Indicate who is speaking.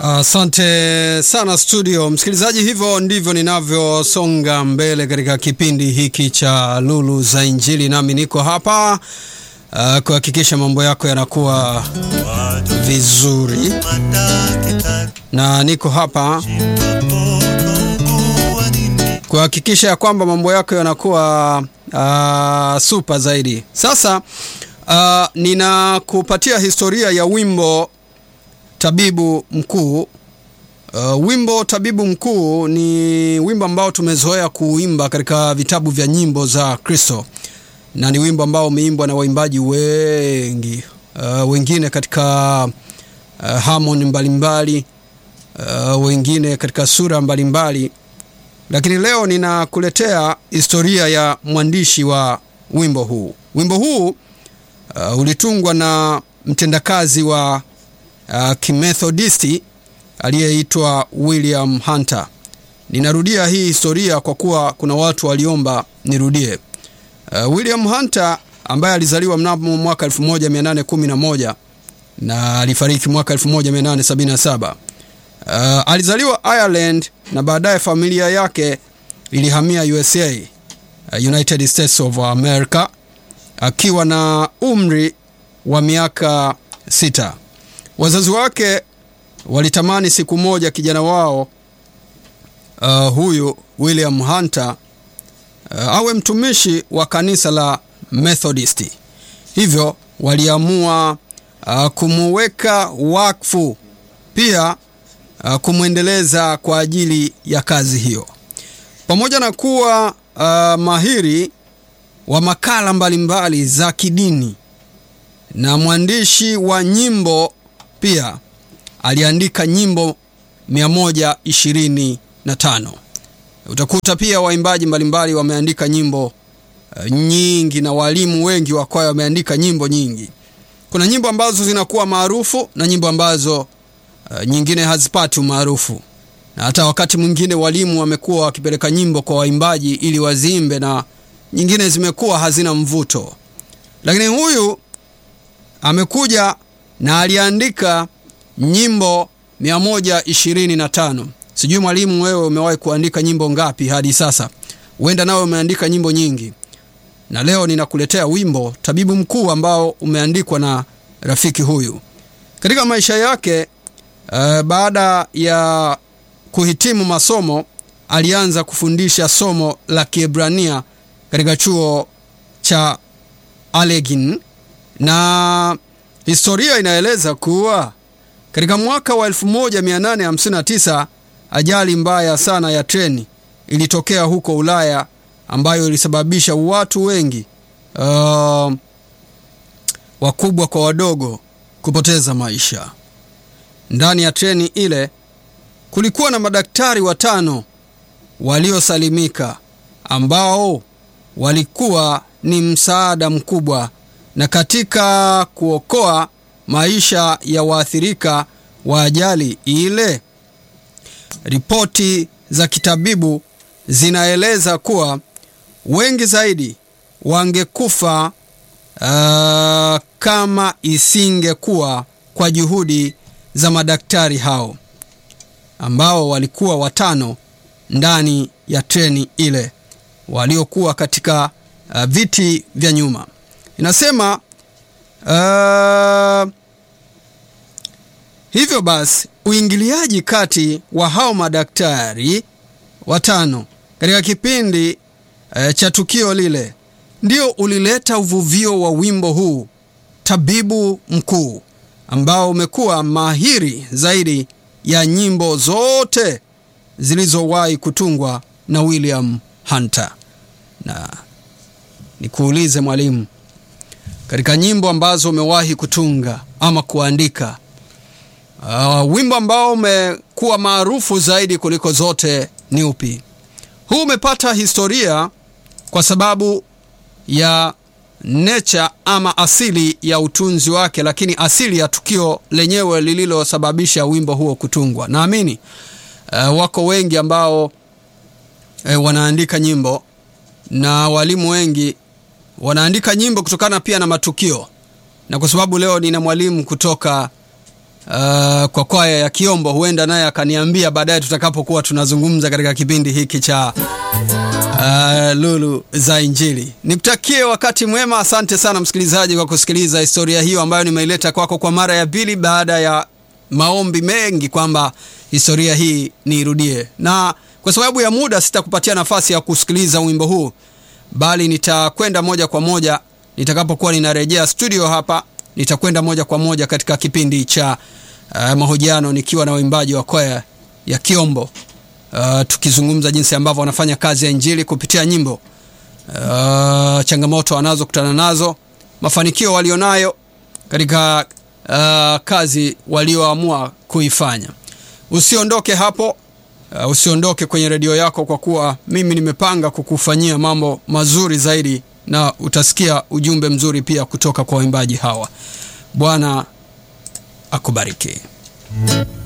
Speaker 1: Asante uh, sana studio msikilizaji, hivyo ndivyo ninavyosonga mbele katika kipindi hiki cha Lulu za Injili, nami niko hapa uh, kuhakikisha mambo yako yanakuwa vizuri, na niko hapa kuhakikisha ya kwamba mambo yako yanakuwa uh, super zaidi. Sasa uh, ninakupatia historia ya wimbo Tabibu Mkuu. Uh, wimbo Tabibu Mkuu ni wimbo ambao tumezoea kuimba katika vitabu vya nyimbo za Kristo, na ni wimbo ambao umeimbwa na waimbaji wengi uh, wengine katika uh, harmony mbalimbali uh, wengine katika sura mbalimbali, lakini leo ninakuletea historia ya mwandishi wa wimbo huu. Wimbo huu uh, ulitungwa na mtendakazi wa Uh, kimethodisti aliyeitwa William Hunter. Ninarudia hii historia kwa kuwa kuna watu waliomba nirudie. Uh, William Hunter ambaye alizaliwa mnamo mwaka 1811 na alifariki mwaka 1877. Uh, alizaliwa Ireland na baadaye familia yake ilihamia USA, uh, United States of America akiwa na umri wa miaka sita. Wazazi wake walitamani siku moja kijana wao uh, huyu William Hunter uh, awe mtumishi wa kanisa la Methodisti. Hivyo waliamua uh, kumuweka wakfu, pia uh, kumwendeleza kwa ajili ya kazi hiyo. Pamoja na kuwa uh, mahiri wa makala mbalimbali mbali za kidini na mwandishi wa nyimbo pia aliandika nyimbo 125. Utakuta pia waimbaji mbalimbali wameandika nyimbo uh, nyingi na walimu wengi wa kwaya wameandika nyimbo nyingi. Kuna nyimbo ambazo zinakuwa maarufu na nyimbo ambazo uh, nyingine hazipati umaarufu, na hata wakati mwingine walimu wamekuwa wakipeleka nyimbo kwa waimbaji ili waziimbe, na nyingine zimekuwa hazina mvuto, lakini huyu amekuja na aliandika nyimbo 125. Sijui mwalimu, wewe umewahi kuandika nyimbo ngapi hadi sasa? Huenda nawe umeandika nyimbo nyingi, na leo ninakuletea wimbo Tabibu Mkuu ambao umeandikwa na rafiki huyu. Katika maisha yake uh, baada ya kuhitimu masomo alianza kufundisha somo la Kiebrania katika chuo cha Allegheny na historia inaeleza kuwa katika mwaka wa 1859 ajali mbaya sana ya treni ilitokea huko Ulaya ambayo ilisababisha watu wengi uh, wakubwa kwa wadogo kupoteza maisha. Ndani ya treni ile kulikuwa na madaktari watano waliosalimika ambao walikuwa ni msaada mkubwa na katika kuokoa maisha ya waathirika wa ajali ile. Ripoti za kitabibu zinaeleza kuwa wengi zaidi wangekufa uh, kama isingekuwa kwa juhudi za madaktari hao ambao walikuwa watano ndani ya treni ile waliokuwa katika uh, viti vya nyuma. Inasema uh, hivyo basi uingiliaji kati wa hao madaktari watano katika kipindi uh, cha tukio lile ndio ulileta uvuvio wa wimbo huu Tabibu Mkuu, ambao umekuwa mahiri zaidi ya nyimbo zote zilizowahi kutungwa na William Hunter. Na nikuulize mwalimu, katika nyimbo ambazo umewahi kutunga ama kuandika, uh, wimbo ambao umekuwa maarufu zaidi kuliko zote ni upi? Huu umepata historia kwa sababu ya nature ama asili ya utunzi wake, lakini asili ya tukio lenyewe lililosababisha wimbo huo kutungwa. Naamini uh, wako wengi ambao uh, wanaandika nyimbo na walimu wengi wanaandika nyimbo kutokana pia na matukio, na kwa sababu leo nina mwalimu kutoka uh, kwa kwaya ya Kiombo, huenda naye akaniambia baadaye tutakapokuwa tunazungumza katika kipindi hiki cha uh, Lulu za Injili. Nikutakie wakati mwema. Asante sana msikilizaji kwa kusikiliza historia hiyo ambayo nimeileta kwako kwa mara ya pili baada ya maombi mengi kwamba historia hii niirudie, na kwa sababu ya muda sitakupatia nafasi ya kusikiliza wimbo huu, bali nitakwenda moja kwa moja nitakapokuwa ninarejea studio hapa, nitakwenda moja kwa moja katika kipindi cha uh, mahojiano nikiwa na waimbaji wa kwaya ya Kiombo uh, tukizungumza jinsi ambavyo wanafanya kazi ya injili kupitia nyimbo uh, changamoto wanazokutana nazo, mafanikio walionayo katika uh, kazi walioamua kuifanya. Usiondoke hapo. Uh, usiondoke kwenye redio yako, kwa kuwa mimi nimepanga kukufanyia mambo mazuri zaidi, na utasikia ujumbe mzuri pia kutoka kwa waimbaji hawa. Bwana akubariki.